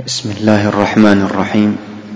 بسم الله الرحمن الرحيم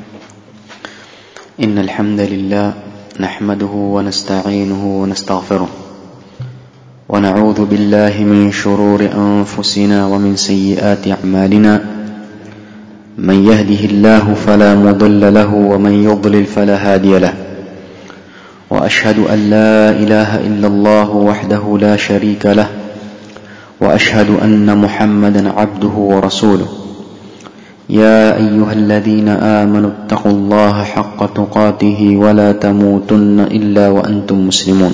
إن الحمد لله نحمده ونستعينه ونستغفره ونعوذ بالله من شرور أنفسنا ومن سيئات أعمالنا من يهده الله فلا مضل له ومن يضلل فلا هادي له وأشهد أن لا إله إلا الله وحده لا شريك له وأشهد أن محمدا عبده ورسوله يا أيها الذين آمنوا اتقوا الله حق تقاته ولا تموتن إلا وأنتم مسلمون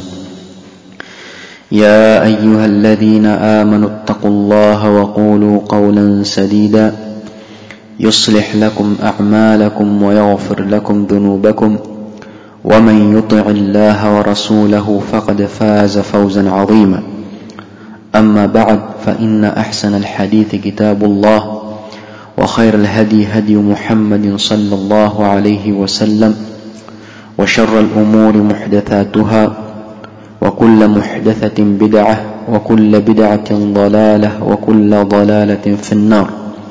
يا أيها الذين آمنوا اتقوا الله وقولوا قولا سديدا يصلح لكم أعمالكم ويغفر لكم ذنوبكم ومن يطع الله ورسوله فقد فاز فوزا عظيما أما بعد فإن أحسن الحديث كتاب الله وخير الهدي هدي محمد صلى الله عليه وسلم وشر الأمور محدثاتها وكل محدثة بدعة وكل بدعة ضلالة وكل ضلالة في النار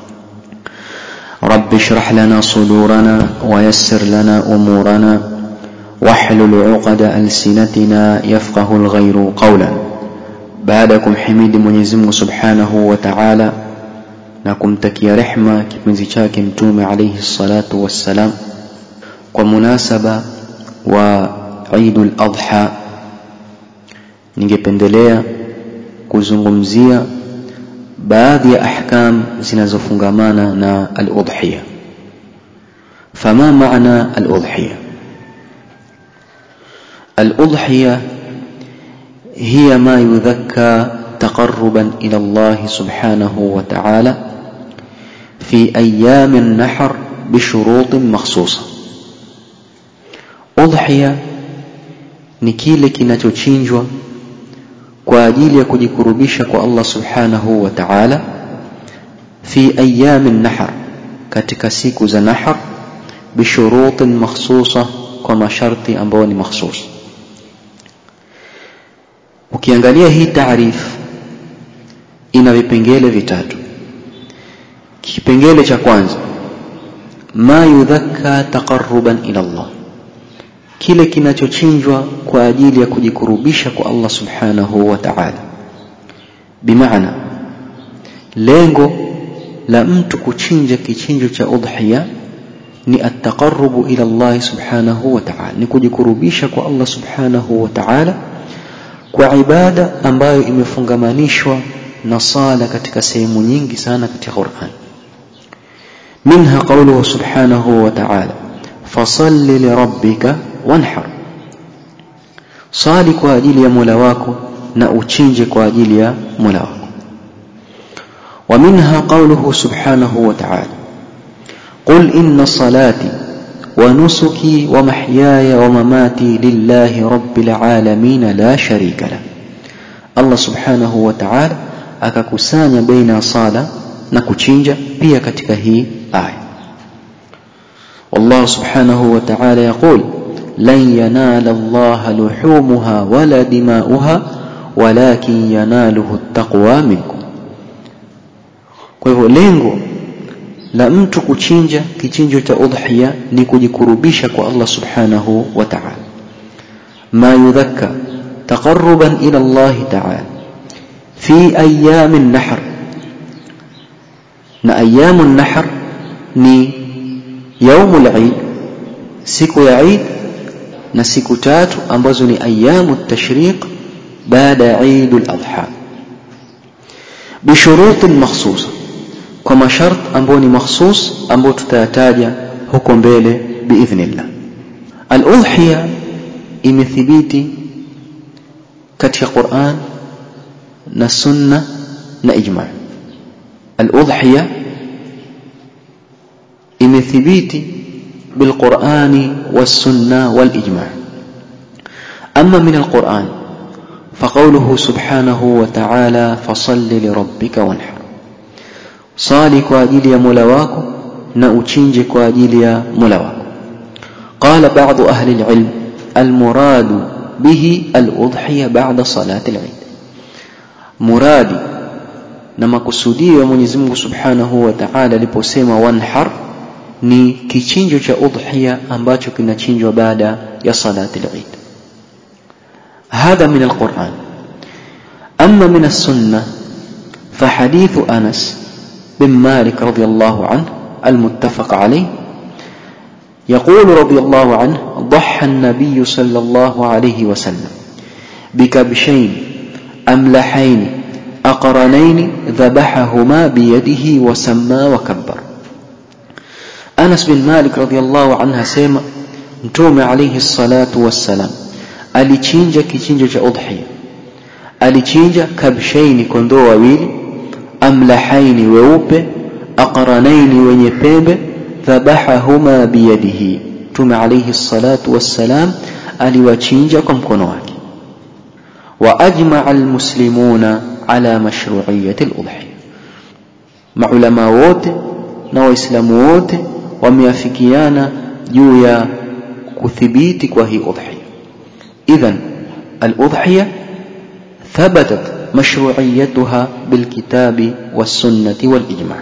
رب اشرح لنا صدورنا ويسر لنا أمورنا واحلل عقد ألسنتنا يفقه الغير قولا بعدكم حميد Mwenyezi Mungu Subhanahu wa Ta'ala na kumtakia rehma kipenzi chake mtume alayhi salatu wassalam kwa munasaba wa Eidul Adha ningependelea kuzungumzia baadhi ya ahkam zinazofungamana na al-udhiya fama maana al-udhiya al-udhiya هي ما يذكى تقربا إلى الله سبحانه وتعالى في أيام النحر بشروط مخصوصة أضحية ni kile kinachochinjwa kwa ajili ya kujikurubisha kwa Allah subhanahu wa ta'ala fi ayami nahar katika siku za nahar bishurutin makhsusa kwa masharti ambayo ni makhsus ukiangalia hii taarifu ina vipengele vitatu kipengele cha kwanza ma yudhakka taqarruban ila Allah kile kinachochinjwa kwa ajili ya kujikurubisha kwa Allah subhanahu wa ta'ala bimaana lengo la mtu kuchinja kichinjo cha udhiya ni at-taqarrubu ila Allah subhanahu wa ta'ala ni kujikurubisha kwa Allah subhanahu wa ta'ala kwa ibada ambayo imefungamanishwa na sala katika sehemu nyingi sana katika Qur'an منها قوله سبحانه وتعالى فصل لربك وانحر صالي kwa ajili ya Mola wako na uchinje kwa ajili ya Mola wako ومنها قوله سبحانه وتعالى قل إن صلاتي ونسكي ومحياي ومماتي لله رب العالمين لا شريك له الله سبحانه وتعالى akakusanya baina ya sala na kuchinja pia katika hii aya والله سبحانه وتعالى يقول لن ينال الله لحومها ولا دماؤها ولكن يناله التقوى منكم kwa hivyo lengo la mtu kuchinja kichinjo cha udhiya ni kujikurubisha kwa Allah subhanahu wa ta'ala ma yudhakka taqarruban ila Allah ta'ala fi ayyam an-nahr na ayyam an-nahr ni يوم العيد siku ya Eid na siku tatu ambazo ni ayamu tashriq baada ya Eid al-Adha bishurut makhsusa kwa mashart ambayo ni makhsus ambayo tutayataja huko mbele biidhnillah al-udhiya imethibiti katika Qur'an na sunna na ijma' al-udhiya imethibiti بالقرآن والسنة والإجماع أما من القرآن فقوله سبحانه وتعالى فصل لربك وانحر صالي كواجيل يا ملواكو نأتشنج كواجيل يا ملواكو قال بعض أهل العلم المراد به الأضحية بعد صلاة العيد مرادي na makusudio ya Mwenyezi Mungu Subhanahu wa Ta'ala aliposema wanhar ni kichinjo cha udhiya ambacho kinachinjwa baada ya salati al-Eid هذا من القرآن أما من السنة فحديث أنس بن مالك رضي الله عنه المتفق عليه يقول رضي الله عنه ضحى النبي صلى الله عليه وسلم بكبشين أملحين أقرنين ذبحهما بيده وسمى وكبر أنس بن مالك رضي الله عنه سيما متوم عليه الصلاة والسلام alichinja kichinjo cha udhiya alichinja kabshaini kondoo wawili amlahaini weupe aqranaini wenye pembe dhabahahuma biyadihi tume alayhi salatu wassalam aliwachinja kwa mkono wake wa ajmaa almuslimuna ala mashru'iyyati aludhiya maulama wote na waislamu wote wameafikiana juu ya kuthibiti kwa hii udhiya إذا الأضحية ثبتت مشروعيتها بالكتاب والسنة والإجماع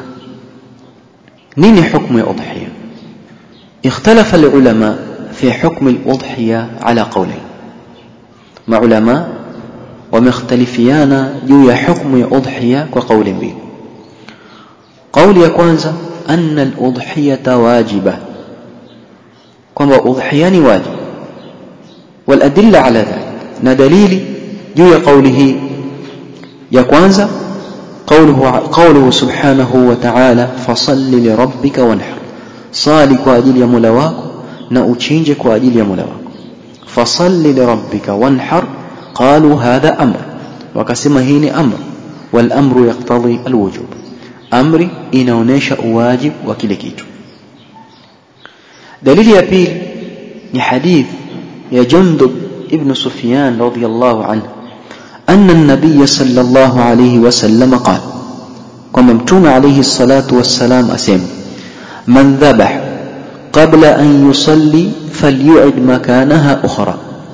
نين حكم الأضحية اختلف العلماء في حكم الأضحية على قولين مع علماء ومختلفيان جوي حكم الأضحية وقول بين قول يكونز أن الأضحية واجبة كما أضحيان واجب والأدلة على ذلك ندليل جوي قوله يا كwanza قوله قوله سبحانه وتعالى فصل لربك وانحر صالي kwa ajili ya Mola wako na uchinje kwa ajili ya Mola wako فصل لربك وانحر قالوا هذا أمر wakasema hii ni amr والأمر يقتضي الوجوب amri inaonesha uwajib wa kile kitu dalili ya pili ni hadith يا جندب ابن سفيان رضي الله عنه أن النبي صلى الله عليه وسلم قال كما متوم عليه الصلاة والسلام أسيم من ذبح قبل أن يصلي فليعد مكانها أخرى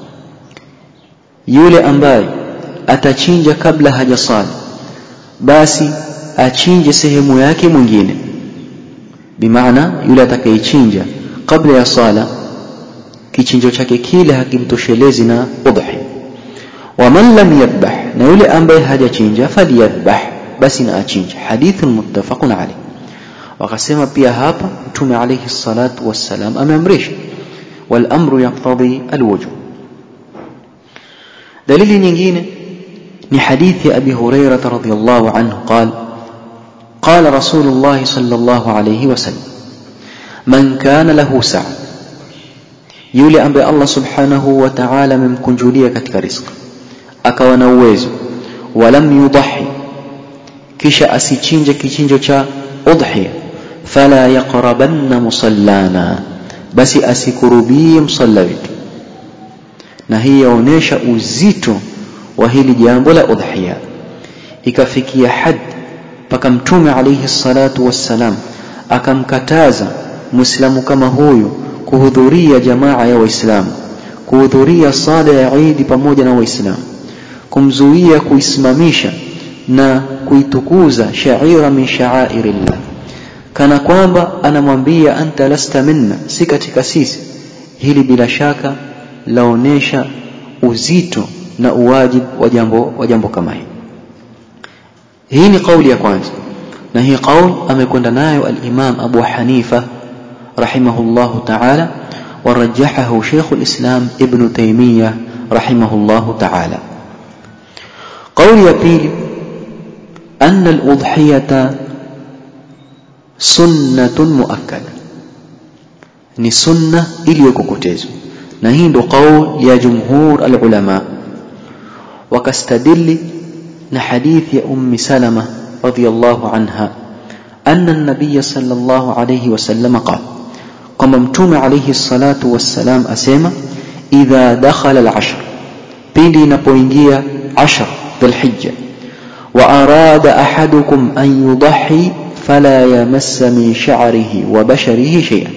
yule ambaye atachinja kabla hajasali basi achinje sehemu yake mwingine bimaana yule atakayechinja kabla ya sala kichinjo chake kile hakimtoshelezi na udhi waman lam yadhbah na yule ambaye hajachinja falyadhbah basi na achinje hadithun muttafaqun alayh wakasema pia hapa mtume alayhi salatu wassalam ameamrisha wal amru yaqtadi alwujub dalili nyingine ni hadithi abi hurairah radhiyallahu anhu قال قال رسول الله صلى الله عليه وسلم من كان له سعه yule ambaye Allah subhanahu wa ta'ala amemkunjulia katika riziki akawa na uwezo walam yudahi kisha asichinje kichinjo cha udhiya fala yaqrabanna musallana basi asikurubie msalla wetu na hii yaonesha uzito wa hili jambo la udhiya ikafikia had mpaka mtume alayhi salatu wassalam akamkataza muislamu kama huyu kuhudhuria jamaa ya waislamu kuhudhuria sala ya Eid pamoja na waislamu kumzuia kuisimamisha na kuitukuza shaira min sha'airillah kana kwamba anamwambia anta lasta minna si katika sisi hili bila shaka laonesha uzito na uwajibu wa jambo wa jambo kama hili hii ni kauli ya kwanza na hii kauli amekwenda nayo al-Imam Abu Hanifa رحمه الله تعالى ورجحه شيخ الإسلام ابن تيمية رحمه الله تعالى قول يبيل أن الأضحية سنة مؤكدة ni sunna iliyokokotezwa na hii ndo qaul ya jumhur alulama wakastadili na hadithi ya ummi salama radhiyallahu anha anna an-nabiy sallallahu alayhi wasallam qala kwamba mtume alayhi salatu wassalam asema idha dakhala al-ashr pindi inapoingia ashr dhulhijja wa arada ahadukum an yudhi fala yamassa min sha'rihi wa basharihi shay'an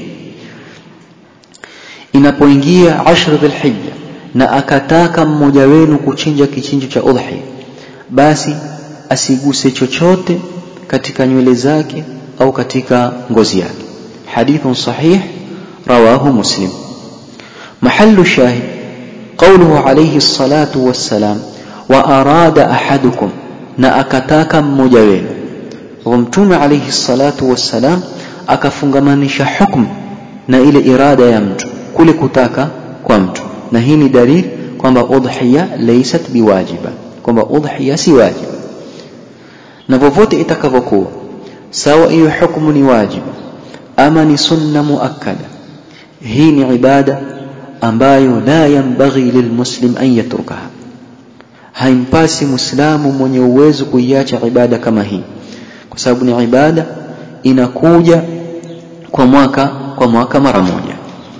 inapoingia ashr dhulhijja na akataka mmoja wenu kuchinja kichinjo cha udhi basi asiguse chochote katika nywele zake au katika ngozi yake hadithun sahih rawahu muslim mahallu shahid قوله عليه الصلاة والسلام وأراد أحدكم na akataka mmoja wenu kwa mtume alayhi salatu wassalam akafungamanisha hukumu na ile irada ya mtu kule kutaka kwa mtu na hii ni dalili kwamba udhiya laysat biwajiba kwamba udhiya si wajiba na popote itakavyokuwa sawa hiyo hukumu ni wajiba ama ni sunna muakkada hii ni ibada ambayo la yanbaghi lilmuslim an yatrukaha haimpasi muislamu mwenye uwezo kuiacha ibada kama hii kwa sababu ni ibada inakuja kwa mwaka kwa mwaka mara moja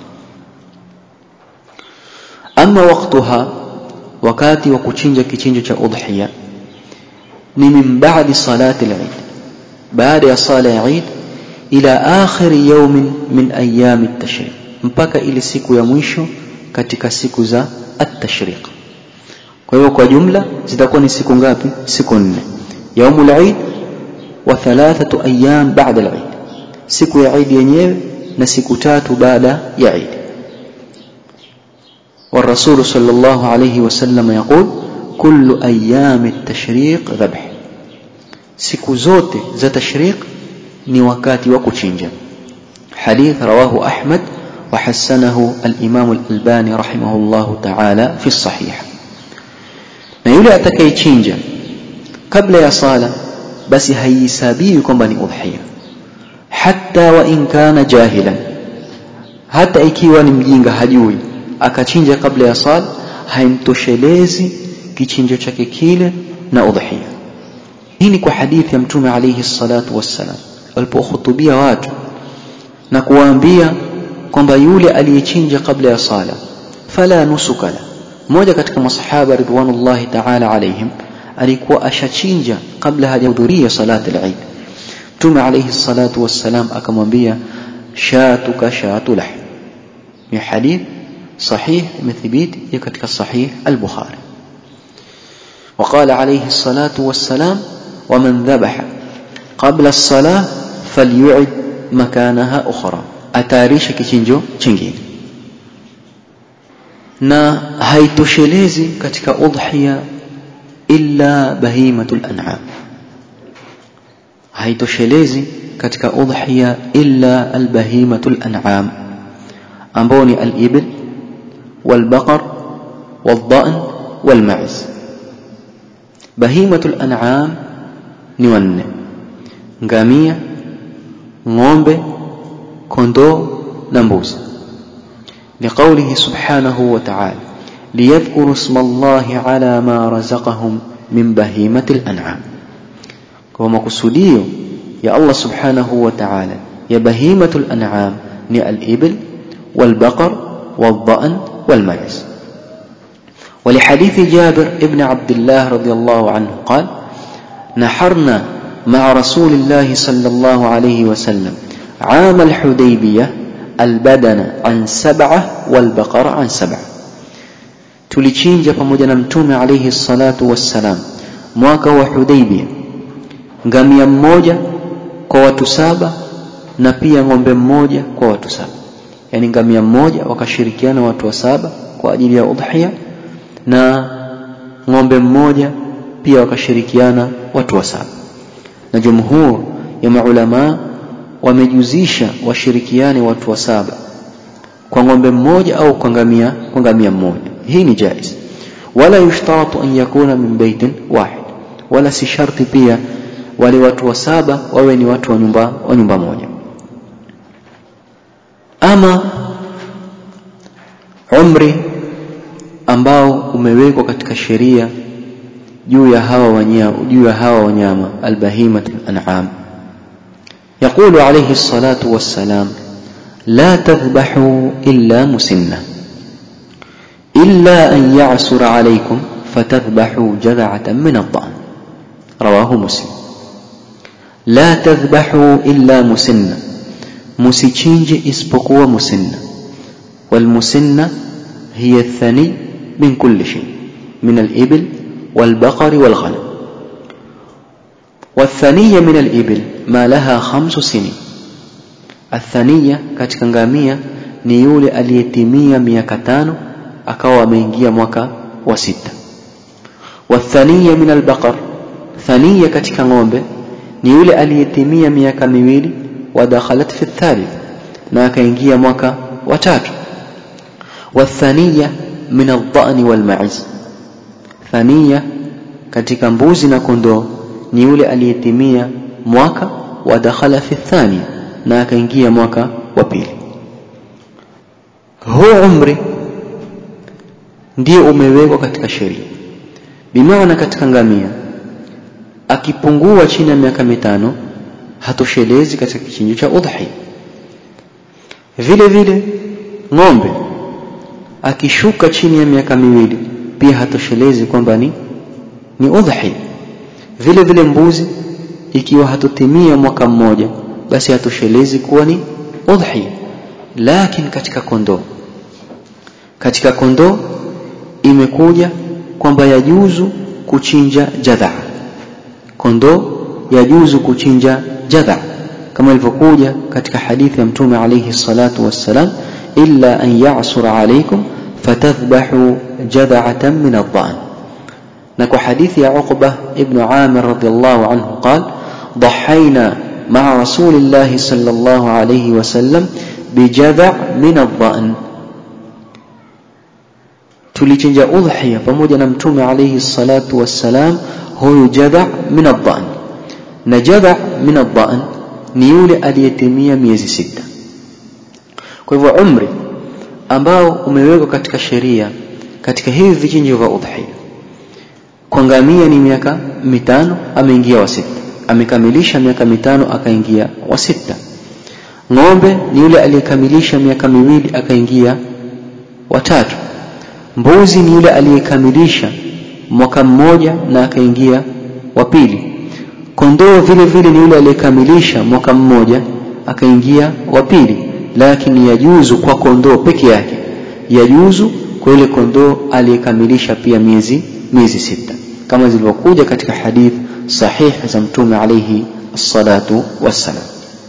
ama waktuha wakati wa kuchinja kichinjo cha udhiya ni min ba'di salati al-eid baada ya sala ya eid ila akhir yawmin min ayyam at-tashriq mpaka ile siku ya mwisho katika siku za at-tashriq kwa hiyo kwa jumla zitakuwa ni siku ngapi siku nne yaumul eid wa thalathatu ayyam ba'da al-eid siku ya eid yenyewe na siku tatu baada ya eid والرسول صلى الله عليه وسلم يقول كل أيام التشريق ذبح siku zote za tashriq ni wakati wa kuchinja hadith rawahu ahmad wa hasanahu al-imam al-albani rahimahullah ta'ala fi sahih na yule atakayechinja kabla ya sala basi haihesabiwi kwamba ni udhiya hatta wa in kana jahilan hata ikiwa ni mjinga hajui akachinja kabla ya sala haimtoshelezi kichinjo chake kile na udhiya hii ni kwa hadithi ya mtume alayhi salatu wassalam alipohutubia watu na kuwaambia kwamba yule aliyechinja kabla ya sala fala nusuka la mmoja katika masahaba ridwanullahi ta'ala alayhim alikuwa ashachinja kabla hajahudhuria salati al-eid mtume alayhi salatu wassalam akamwambia shatuka shatu lahm ni hadith صحيح مثبيت katika صحيح البخاري وقال عليه الصلاة والسلام ومن ذبح قبل الصلاة فليعد مكانها أخرى atayarishe kichinjo chingine na haitoshelezi katika udhiya illa bahimatul an'am haitoshelezi katika udhiya illa albahimatul an'am ambao ni al-ibil والبقر والضأن والمعز بهيمة الأنعام نون ngamia ng'ombe kondoo na mbuzi لقوله سبحانه وتعالى ليذكروا اسم الله على ما رزقهم من بهيمة الأنعام كما قصديه يا الله سبحانه وتعالى يا بهيمة الأنعام ني الإبل والبقر والضأن والمعز ولحديث جابر ابن عبد الله رضي الله عنه قال نحرنا مع رسول الله صلى الله عليه وسلم عام الحديبية البدن عن سبعة والبقر عن سبعة tulichinja pamoja na mtume alayhi salatu wassalam mwaka wa Hudaybia ngamia mmoja kwa watu saba na pia ng'ombe mmoja kwa watu saba yani ngamia mmoja wakashirikiana watu wa saba kwa ajili ya udhiya na ng'ombe mmoja pia wakashirikiana watu wa saba na jumhur ya maulama wamejuzisha washirikiane watu wa saba kwa ng'ombe mmoja au kwa ngamia kwa ngamia mmoja hii ni jaiz wala yushtaratu an yakuna min baitin wahid wala si sharti pia wale watu wa saba wawe ni watu wa nyumba wa nyumba moja ama umri ambao umewekwa katika sheria juu ya hawa wanyama juu ya hawa wanyama albahimat an'am يقول عليه الصلاة والسلام لا تذبحوا إلا مسنة إلا أن يعسر عليكم فتذبحوا جذعة من الضأن رواه مسلم لا تذبحوا إلا مسنة مسيتشينج اسبقوا مسنة والمسنة هي الثني من كل شيء من الإبل والبقر والغنم والثانية من الإبل ما لها خمس سنين الثانية katika ngamia ni yule aliyetimia miaka tano akawa ameingia mwaka wa sita والثانية من البقر ثانية katika ng'ombe ni yule aliyetimia miaka miwili wadakhalat fi thalith na akaingia mwaka wa tatu والثانية من الضأن والمعز ثانية katika mbuzi na kondoo ni yule aliyetimia mwaka wa dakhala fi thania na akaingia mwaka wa pili huu umri ndio umewekwa katika sheria bimaana katika ngamia akipungua chini ya miaka mitano hatoshelezi katika kichinjo cha udhi vile vile ng'ombe akishuka chini ya miaka miwili pia hatoshelezi kwamba ni ni udhi vile vile mbuzi ikiwa hatotimia mwaka mmoja basi hatoshelezi kuwa ni udhi lakini katika kondoo katika kondoo imekuja kwamba yajuzu kuchinja jadha kondoo yajuzu kuchinja jadha kama ilivyokuja katika hadithi ya mtume alayhi salatu wassalam illa an ya'sura alaykum fatadhbahu jadha'atan min adh-dha'n na kwa hadithi ya Uqba ibn Amir radiyallahu anhu qala ضحينا مع رسول الله صلى الله عليه وسلم بجذع من الضأن tulichinja udhiya pamoja na mtume alayhi salatu wassalam huyu jadha min adhan na jadha min adhan ni yule aliyetimia miezi sita kwa hivyo umri ambao umewekwa katika sheria katika hivi vichinjo vya udhiya kwa ngamia ni miaka mitano ameingia wa sita amekamilisha miaka mitano akaingia wa sita ng'ombe ni yule aliyekamilisha miaka miwili akaingia watatu mbuzi ni yule aliyekamilisha mwaka mmoja na akaingia wa pili kondoo vile vile ni yule aliyekamilisha mwaka mmoja akaingia wa pili lakini yajuzu kwa kondoo peke yake yajuzu kwa yule kondoo aliyekamilisha pia miezi miezi sita kama zilivyokuja katika hadith sahih za mtume alayhi الصلاة والسلام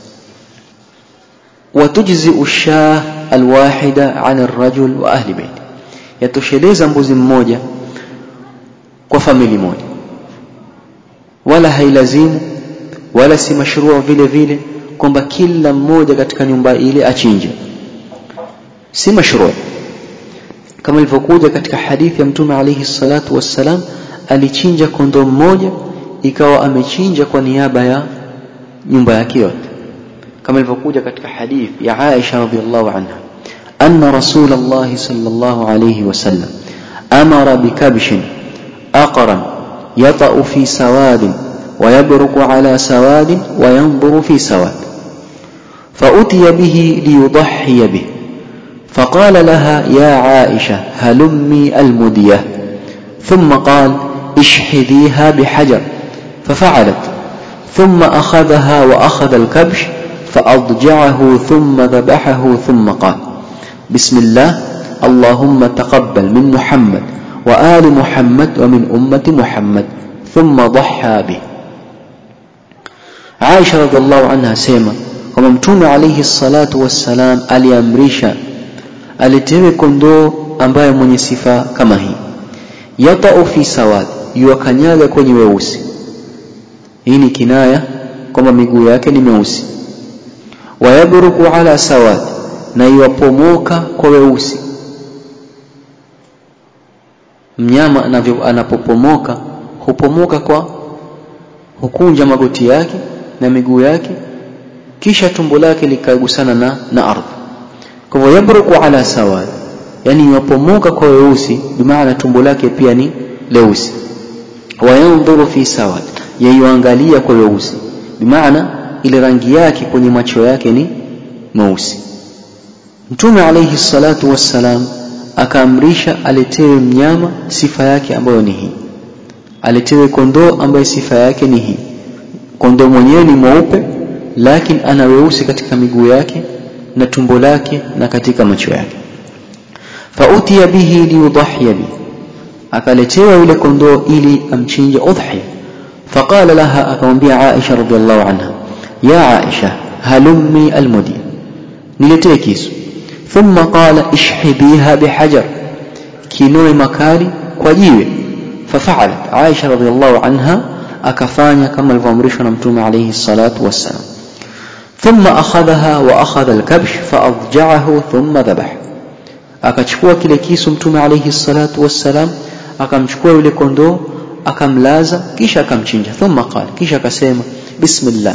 وتجزئ الشاه الواحدة عن الرجل وأهل بيته yatosheleza mbuzi mmoja kwa famili moja wala hailazimu wala si mashrua vile vile kwamba kila mmoja katika nyumba ile achinje si mashrua kama ilivyokuja katika hadithi ya mtume alayhi salatu wassalam alichinja kondoo mmoja ikawa amechinja kwa niaba ya nyumba yake yote kama ilivyokuja katika hadithi ya Aisha radhiallahu anha أن رسول الله صلى الله عليه وسلم أمر بكبش أقرا يطأ في سواد ويبرك على سواد وينظر في سواد فأتي به ليضحي به فقال لها يا عائشة هلمي المدية ثم قال اشحذيها بحجر ففعلت ثم أخذها وأخذ الكبش فأضجعه ثم ذبحه ثم قال بسم الله اللهم تقبل من محمد وآل محمد ومن أمة محمد ثم ضحى به عائشة رضي الله عنها سيما kwamba mtume alayhi salatu wassalam aliamrisha alitewe kondoo ambaye mwenye sifa kama hii yatau fi sawad yuwakanyaga kwenye weusi hii ni kinaya kwamba miguu yake ni meusi wayabruku ala sawad na iwapomoka kwa weusi mnyama anavyo anapopomoka hupomoka kwa hukunja magoti yake na miguu yake kisha tumbo lake likagusana na na ardhi kwa hivyo yabruku ala sawad yani iwapomoka kwa weusi bimaana tumbo lake pia ni leusi wayandhuru fi sawad yaiangalia kwa weusi bimaana ile rangi yake kwenye macho yake ni meusi Mtume alayhi salatu wassalam akaamrisha aletewe mnyama sifa yake ambayo ni hii. Aletewe kondoo ambaye sifa yake ni hii. Kondoo mwenyewe ni mweupe lakini ana weusi katika miguu yake na tumbo lake na katika macho yake. Fautiya bihi liyudhiya bihi. Akaletewa yule kondoo ili amchinje udhiya. فقال لها أكمبيا عائشة رضي الله عنها يا عائشة هلمي المدي niletee kisu thumma qala ishhibiha bihajar kinoe makali kwa jiwe fafalat Aisha radhiallahu anha akafanya kama alivyoamrishwa na mtume alayhi salatu wassalam thumma akhadhaha wa akhadha alkabsh faadja'ahu thumma dhabaha akachukua kile kisu mtume alayhi salatu wassalam akamchukua yule kondoo akamlaza kisha akamchinja thumma qala kisha akasema bismillah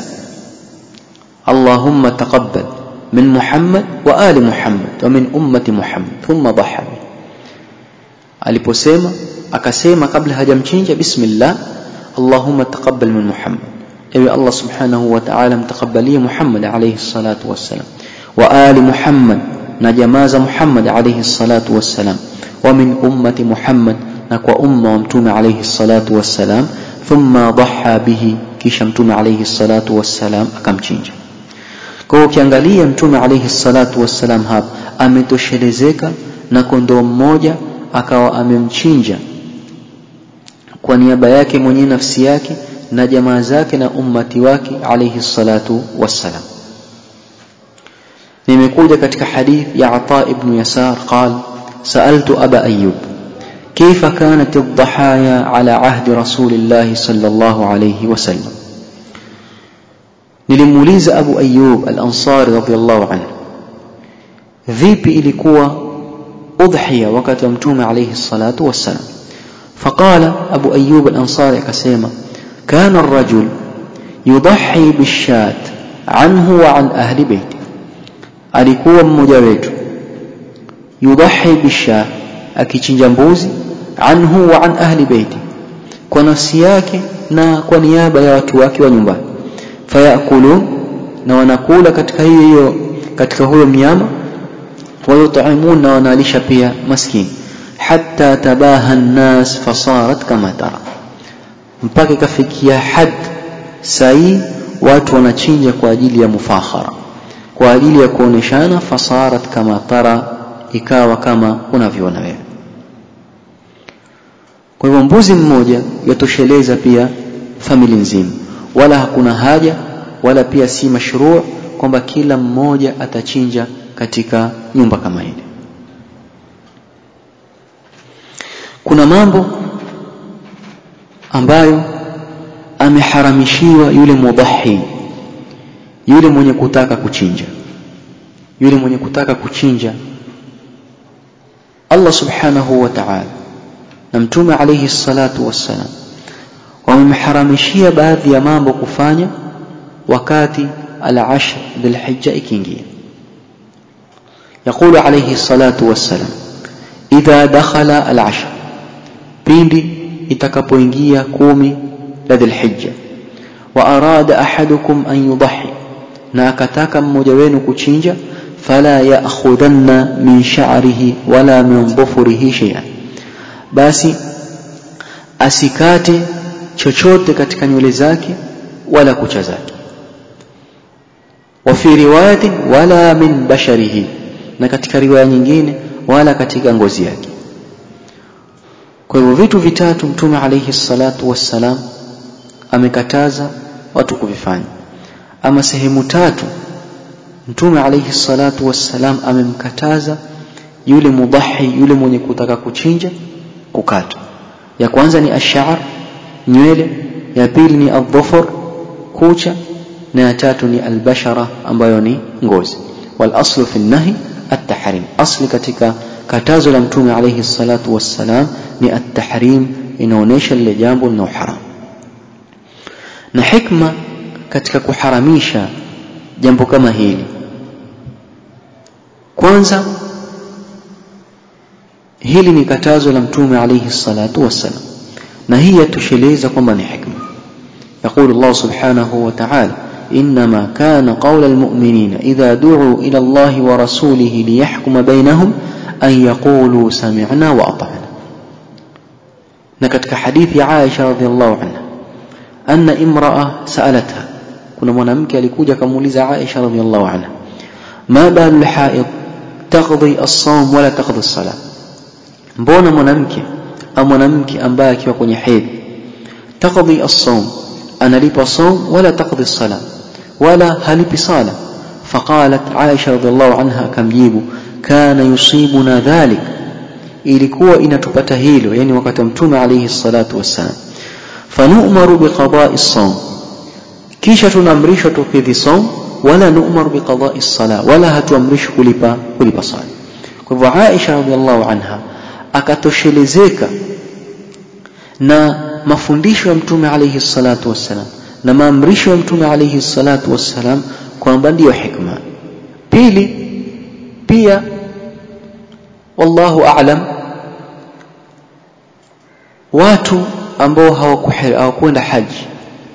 اللهم تقبل من محمد وآل محمد ومن أمة محمد ثم ضحى به aliposema akasema kabla hajamchinja bismillah allahumma taqabbal min muhammad ewe allah subhanahu wa ta'ala mtaqabbalie muhammad alayhi salatu wassalam wa ali muhammad na jamaa za muhammad alayhi salatu wassalam wa min ummati muhammad na kwa umma wa mtume alayhi salatu wassalam thumma dhaha bihi kisha mtume alayhi salatu wassalam akamchinja kwa hiyo ukiangalia mtume alayhi salatu wassalam hapa ametoshelezeka na kondoo mmoja akawa amemchinja kwa niaba yake mwenyewe nafsi yake na jamaa zake na ummati wake alayhi salatu wassalam nimekuja katika hadith ya Ata ibn Yasar قال سألت أبا أيوب كيف كانت الضحايا على عهد رسول الله صلى الله عليه وسلم nilimuuliza Abu Ayyub al-Ansari radhiyallahu anhu vipi ilikuwa udhiya wakati wa mtume alayhi salatu wassalam فقال أبو أيوب الأنصاري كسيما كان الرجل يضحي بالشاة عنه وعن أهل بيته alikuwa mmoja wetu yudhahi bisha akichinja mbuzi anhu wa an ahli beiti kwa nafsi yake na kwa niaba ya watu wake wa nyumbani fayakulun na wanakula katika hiyo hiyo katika huyo mnyama wayut'imun na wanalisha pia maskini hatta tabaha an-nas fasarat kama tara mpaka ikafikia had sai watu wanachinja kwa ajili ya mufakhara kwa ajili ya kuoneshana fasarat kama tara ikawa kama unavyoona wewe kwa hivyo mbuzi mmoja yatosheleza pia famili nzima wala hakuna haja wala pia si mashruu kwamba kila mmoja atachinja katika nyumba kama ile kuna mambo ambayo ameharamishiwa yule mudhahi yule mwenye kutaka kuchinja yule mwenye kutaka kuchinja Allah subhanahu wa ta'ala na mtume alayhi salatu wassalam wamemharamishia baadhi ya mambo kufanya wakati al-ashr dhulhijja ikiingia يقول عليه الصلاة والسلام إذا دخل العشر pindi itakapoingia kumi la dhulhijja wa arada ahadukum an yudhi na akataka mmoja wenu kuchinja fala ya'khudanna min sha'rihi wala min dhufrihi shay'an basi asikate chochote katika nywele zake wala kucha zake wa fi riwayatin wala min basharihi na katika riwaya nyingine wala katika ngozi yake kwa hivyo vitu vitatu mtume alayhi salatu wassalam amekataza watu kuvifanya ama sehemu tatu mtume alayhi salatu wassalam amemkataza yule mudahi yule mwenye kutaka kuchinja kukata ya kwanza ni ash'ar nywele ya pili ni adhufur kucha na ya tatu ni albashara ambayo ni ngozi wal aslu fi nahi at-tahrim asli katika katazo la mtume alayhi salatu wassalam ni at-tahrim inaonesha lile jambo lina haram na hikma katika kuharamisha jambo kama hili kwanza hili ni katazo la mtume alayhi salatu wassalam na hii yatosheleza kwamba ni hikma يقول الله سبحانه وتعالى إنما كان قول المؤمنين إذا دعوا إلى الله ورسوله ليحكم بينهم أن يقولوا سمعنا وأطعنا نكتك حديث عائشة رضي الله عنها أن امرأة سألتها كنا منامك لكوجة كموليزة عائشة رضي الله عنها ما بال الحائض تقضي الصوم ولا تقضي الصلاة mbona mwanamke au mwanamke ambaye akiwa kwenye hedhi taqdi as-sawm analipa saum wala taqdi sala wala halipi sala faqalat Aisha radhiallahu anha akamjibu kana yusibuna dhalik ilikuwa inatupata hilo yani wakati mtume alayhi salatu wassalam fanu'maru biqada'i saum kisha tunaamrishwa tukidhi saum wala nu'maru biqada'i sala wala hatuamrishwi kulipa kulipa sala kwa hivyo Aisha radhiallahu anha akatoshelezeka na mafundisho ya mtume alayhi salatu wassalam na maamrisho ya mtume alayhi salatu wassalam kwamba ndiyo hikma pili pia wallahu a'lam watu ambao hawakwenda haji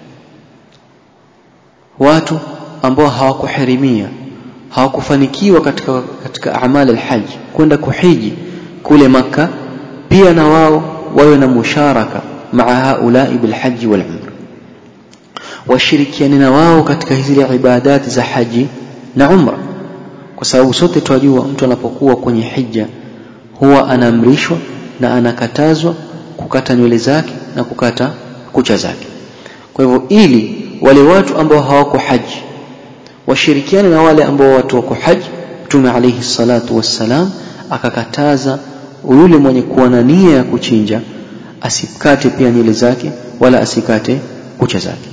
watu ambao hawakuhirimia hawakufanikiwa katika katika amali alhaji kwenda kuhiji kule maka pia na wao wawe na musharaka maa haulai bilhaji wal umra washirikiane na wao katika hizi ibadati za haji na umra kwa sababu sote twajua mtu anapokuwa kwenye hija huwa anaamrishwa na anakatazwa kukata nywele zake na kukata kucha zake kwa hivyo ili wale watu ambao hawako haji washirikiane na wale ambao watu wako haji mtume alayhi salatu wassalam akakataza yule mwenye kuwa na nia ya kuchinja asikate pia nywele zake wala asikate kucha zake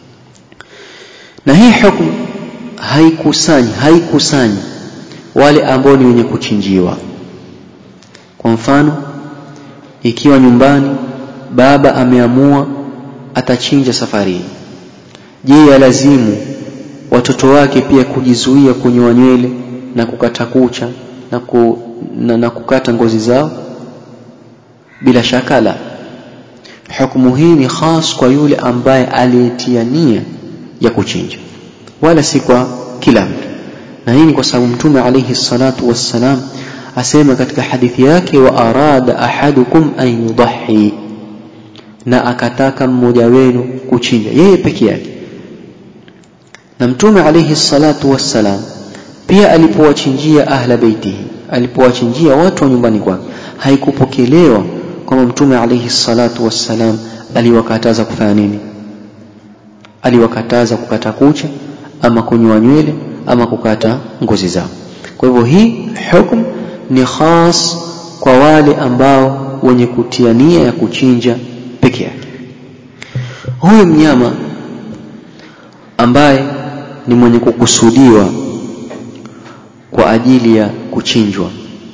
na hii hukumu haikusanyi haikusanyi wale ambao ni wenye kuchinjiwa kwa mfano ikiwa nyumbani baba ameamua atachinja safari hii je yalazimu watoto wake pia kujizuia kunyoa nywele na kukata kucha na, ku, na, na kukata ngozi zao bila shaka la hukumu hii ni khas kwa yule ambaye aliyetia nia ya kuchinja wala si kwa kila mtu na hii ni kwa sababu mtume alayhi salatu wassalam asema katika hadithi yake wa arada ahadukum an yudahi na akataka mmoja wenu kuchinja yeye peke yake na mtume alayhi salatu wassalam pia alipowachinjia ahla beitihi alipowachinjia watu wa nyumbani kwake haikupokelewa kwamba mtume alayhi salatu wassalam aliwakataza kufanya nini aliwakataza kukata kucha ama kunyoa nywele ama kukata ngozi zao kwa hivyo hii hukumu ni khas kwa wale ambao wenye kutia nia ya kuchinja peke yake huyu mnyama ambaye ni mwenye kukusudiwa kwa ajili ya kuchinjwa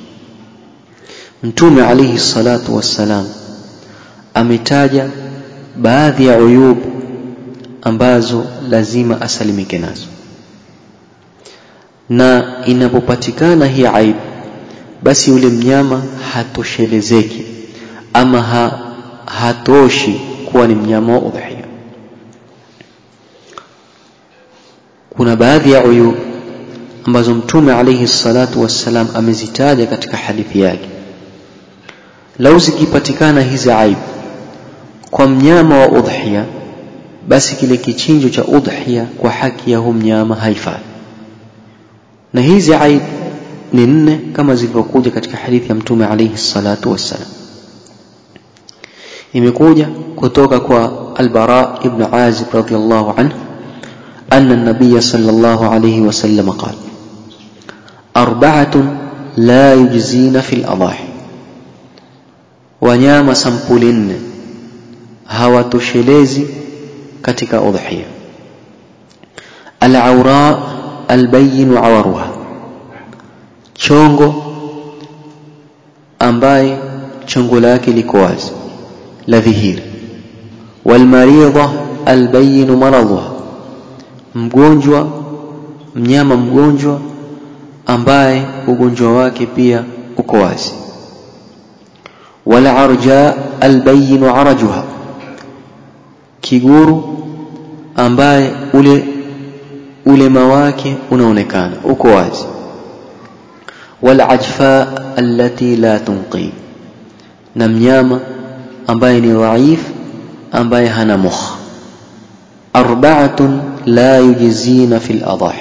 mtume alayhi salatu wassalam ametaja baadhi ya uyub ambazo lazima asalimike nazo na inapopatikana hii aibu basi yule mnyama hatoshelezeki ama ha, hatoshi kuwa ni mnyama wa udhiya kuna baadhi ya uyub ambazo mtume alayhi salatu wassalam amezitaja katika hadithi yake lau zikipatikana hizi aibu kwa mnyama wa udhiya basi kile kichinjo cha udhiya kwa haki ya hu mnyama haifai na hizi aibu ni nne kama zilivyokuja katika hadithi ya mtume alayhi salatu wassalam imekuja kutoka kwa albara ibn azib radiyallahu anhu أن النبي صلى الله عليه وسلم قال أربعة لا يجزين في الأضاحي wanyama sampuli nne hawatoshelezi katika udhiya alaura albayinu awaruha chongo ambaye chongo lake liko wazi la dhihiri walmaridha albayinu maradhuha mgonjwa mnyama mgonjwa ambaye ugonjwa wake pia uko wazi wala arja albayinu arajuha kiguru ambaye ule ulema wake unaonekana uko wazi wala ajfa allati la tunqi na mnyama ambaye ni dhaif ambaye hana mukh arba'atun la yujzina fil adahi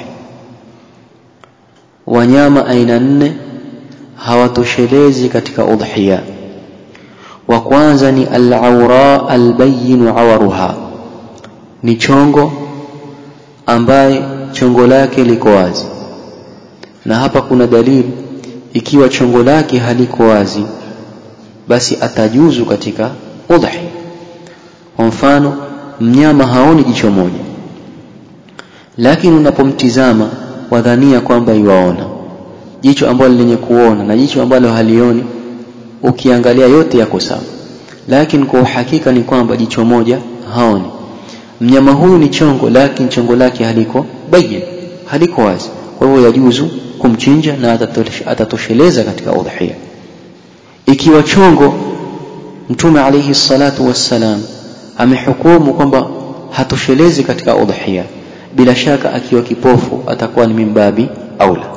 wanyama aina nne hawatoshelezi katika udhiya wa kwanza ni al-awra al-bayyin awaruha ni chongo ambaye chongo lake liko wazi na hapa kuna dalili ikiwa chongo lake haliko wazi basi atajuzu katika udhi kwa mfano mnyama haoni jicho moja lakini unapomtizama wadhania kwamba iwaona jicho ambalo lenye kuona na jicho ambalo halioni ukiangalia yote yako sawa lakini kwa uhakika ni kwamba jicho moja haoni mnyama huyu ni chongo lakini chongo lake haliko bayin haliko wazi kwa hivyo yajuzu kumchinja na atatosheleza katika udhiya ikiwa chongo mtume alayhi salatu wassalam amehukumu kwamba hatoshelezi katika udhiya bila shaka akiwa kipofu atakuwa ni mimbabi aula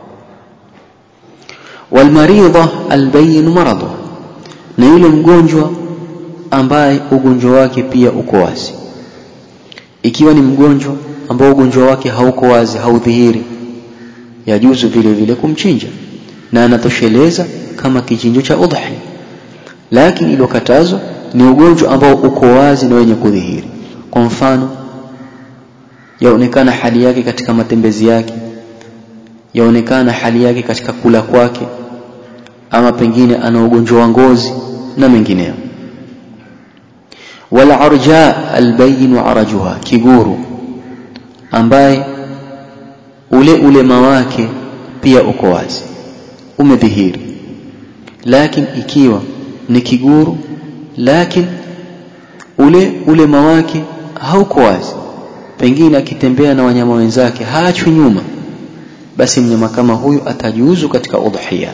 walmaridha albayin maradu na yule mgonjwa ambaye ugonjwa wake pia uko wazi ikiwa ni mgonjwa ambao ugonjwa wake hauko wazi haudhihiri yajuzu vile vile kumchinja na anatosheleza kama kichinjo cha udhi lakini ilokatazwa ni ugonjwa ambao uko wazi na wenye kudhihiri kwa mfano yaonekana hali yake katika matembezi yake yaonekana hali yake katika kula kwake ama pengine ana ugonjwa wa ngozi na mengineyo wala arja albayin arajuha kiguru ambaye ule ulema wake pia uko wazi umedhihiri lakini ikiwa ni kiguru lakini ule ulema wake hauko wazi pengine akitembea na wanyama wenzake haachwi nyuma basi mnyama kama huyu atajuzu katika udhiya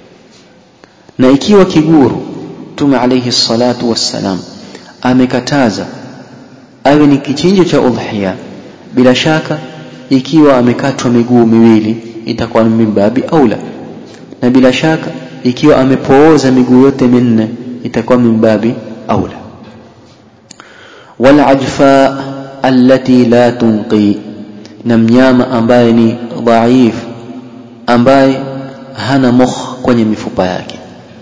na ikiwa kiguru Mtume alayhi salatu wassalam amekataza awe ni kichinjo cha udhiya bila shaka ikiwa amekatwa miguu miwili itakuwa ni mimbabi aula na bila shaka ikiwa amepooza miguu yote minne itakuwa mimbabi aula wal ajfa allati la tunqi na mnyama ambaye ni dhaif ambaye hana mukh kwenye mifupa yake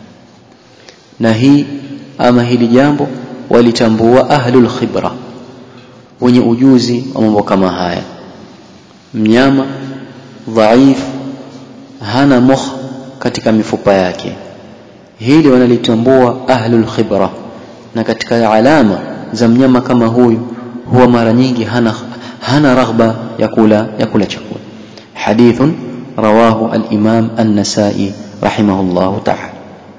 na hii ama hili jambo walitambua ahlul khibra wenye ujuzi wa mambo kama haya mnyama dhaif hana mukh katika mifupa yake hili wanalitambua ahlul khibra na katika alama za mnyama kama huyu huwa mara nyingi hana hana raghba ya kula ya kula chakula hadithun rawahu al-imam an-nasai rahimahullah ta'ala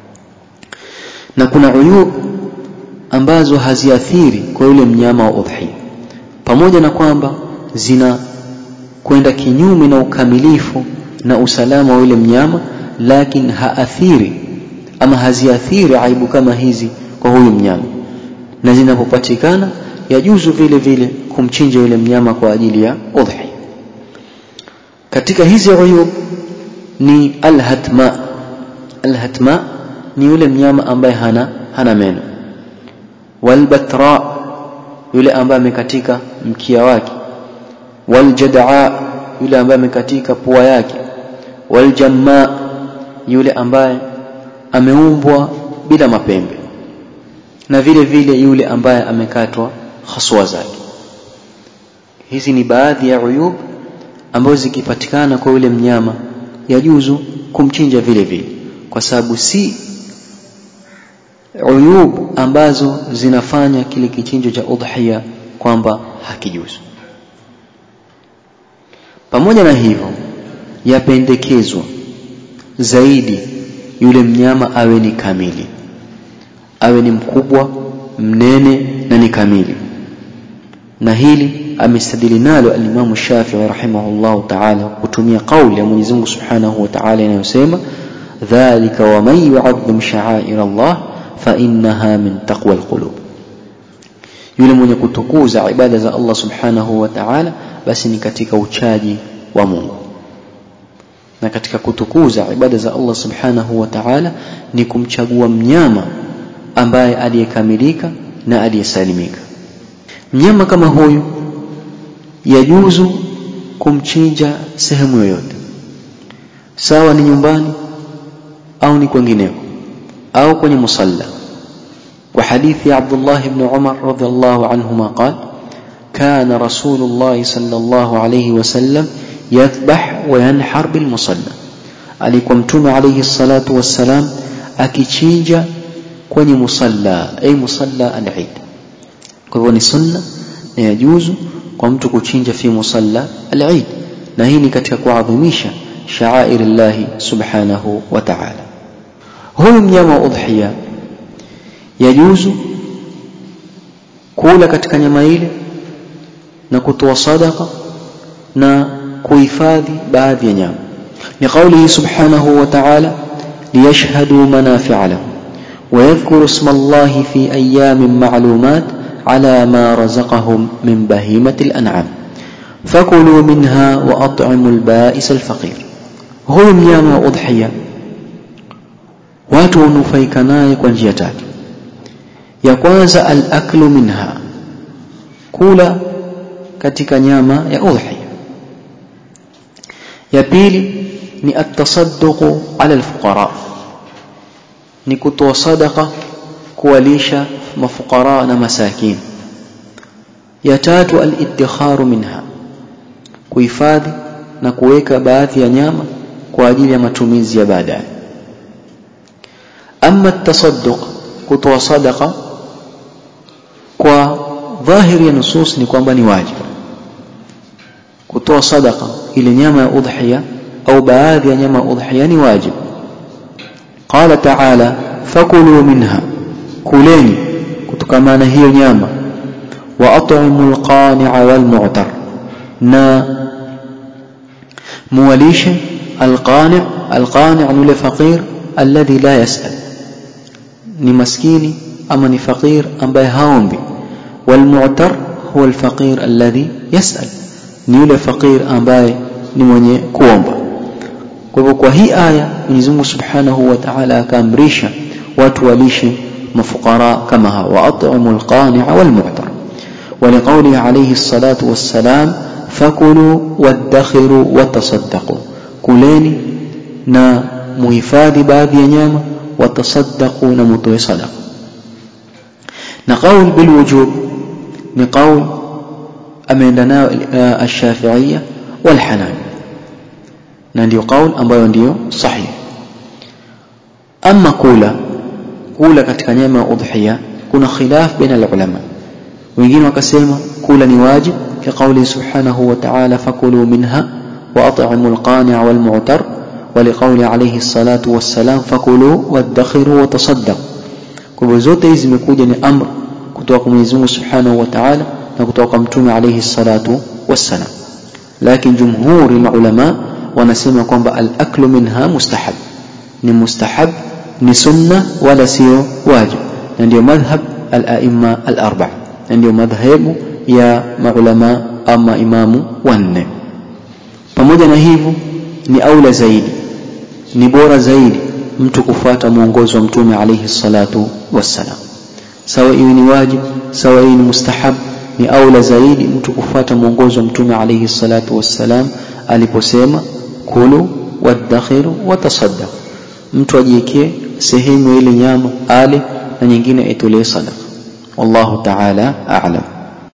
na kuna uyub ambazo haziathiri kwa yule mnyama wa udhi pamoja na kwamba zina kwenda kinyume na ukamilifu na usalama wa yule mnyama lakini haathiri ama haziathiri aibu kama hizi kwa huyu mnyama na zinapopatikana yajuzu vile vile kumchinja yule mnyama kwa ajili ya udhi katika hizi uyub ni alhatma alhatma ni yule mnyama ambaye hana hana meno walbatra yule ambaye amekatika mkia wake waljadaa yule ambaye amekatika pua yake waljamma yule ambaye ameumbwa bila mapembe na vile vile yule ambaye amekatwa haswa zake hizi ni baadhi ya uyub ambazo zikipatikana kwa yule mnyama yajuzu kumchinja vile vile kwa sababu si uyub ambazo zinafanya kile kichinjo cha udhiya kwamba hakijuzu pamoja na hivyo yapendekezwa zaidi yule mnyama awe ni kamili awe ni mkubwa mnene na ni kamili na hili amestadili nalo alimamu Shafi'i rahimahullah ta'ala kutumia kauli ya Mwenyezi Mungu Subhanahu wa Ta'ala inayosema dhalika wa man yu'azzim sha'air Allah fa innaha min taqwa alqulub yule mwenye kutukuza ibada za Allah Subhanahu wa Ta'ala basi ni katika uchaji wa Mungu na katika kutukuza ibada za Allah Subhanahu wa Ta'ala ni kumchagua mnyama ambaye aliyekamilika na aliyesalimika mnyama kama huyu yajuzu kumchinja sehemu yoyote sawa ni nyumbani au ni kwengineko au kwenye musalla kwa hadithi ya Abdullah ibn Umar radhiallahu anhuma qala كان رسول الله صلى الله عليه وسلم يذبح وينحر بالمصلى alikuwa mtume alayhi salatu wassalam akichinja kwenye musalla ay musalla al-eid kwa hivyo ni sunna na yajuzu kwa mtu kuchinja fi musalla al-eid na hii ni katika kuadhimisha sha'air Allah subhanahu wa ta'ala huyu mnyama wa udhiya yajuzu kula katika nyama ile na kutoa sadaka na kuhifadhi baadhi ya nyama لقوله سبحانه وتعالى ليشهدوا منافع لهم ويذكروا اسم الله في أيام معلومات على ما رزقهم من بهيمة الأنعام فكلوا منها وأطعموا البائس الفقير هو ميام وأضحية watu hunufaika naye kwa njia tatu ya kwanza al-aklu minha kula katika nyama ya udhiya ya pili ni at-tasadduqu ala al-fuqara ni kutoa sadaqa kuwalisha mafukara na masakin ya tatu al-iddikharu minha kuhifadhi na kuweka baadhi ya nyama kwa ajili ya matumizi ya baadaye ama at-tasadduq kutoa sadaqa kwa dhahiri ya nusus ni kwamba ni wajibu kutoa sadaqa ile nyama ya udhiya au baadhi ya nyama ya udhiya ni wajibu qala ta'ala fakulu minha kuleni kutokana na hiyo nyama wa at'imul qani'a wal mu'tar na muwalishe alqani' alqani' ni faqir alladhi la yas'al ni maskini ama ni faqir ambaye haombi wal mu'tar huwa alfaqir alladhi yas'al ni yule faqir ambaye ni mwenye kuomba kwa hivyo kwa hii aya Mwenyezi Mungu Subhanahu wa Ta'ala akaamrisha watu walishe mafukara kama hawa at'imul qani'a wal mu'tar ولقوله عليه الصلاة والسلام فكلوا وادخروا وتصدقوا كلeni na muhifadhi baadhi ya nyama watasaddaqu na mutoe sadaqa na qaul bil wujub ni qaul ameenda nayo ash-shafi'iyya wal hanafi na ndio qaul ambayo ndio sahihi ama kula kula katika nyama ya udhiya kuna khilaf baina ulama wengine wakasema kula ni wajib كقوله سبحانه وتعالى فكلوا منها وأطعموا القانع والمعتر ولقول عليه الصلاة والسلام فكلوا وادخروا وتصدقوا kwa zote hizi zimekuja ni amr kutoka kwa Mwenyezi Mungu Subhanahu wa Ta'ala na kutoka kwa Mtume alayhi salatu wassalam lakini jumhuri ulama wanasema kwamba al-aklu minha mustahab ni mustahab ni sunna wala sio wajib na ndio madhhab al-a'imma al-arba'a na ndio madhhabu ya maulama ama imamu wanne pamoja na hivyo ni aula zaidi ni bora zaidi mtu kufuata mwongozo wa mtume alayhi salatu wassalam sawa iwe ni wajib sawa iwe ni mustahab ni aula zaidi mtu kufuata mwongozo wa mtume alayhi salatu wassalam aliposema kulu wadakhiru watasaddaq mtu ajiekee sehemu ile nyama ale na nyingine itolee sadaqa wallahu ta'ala a'lam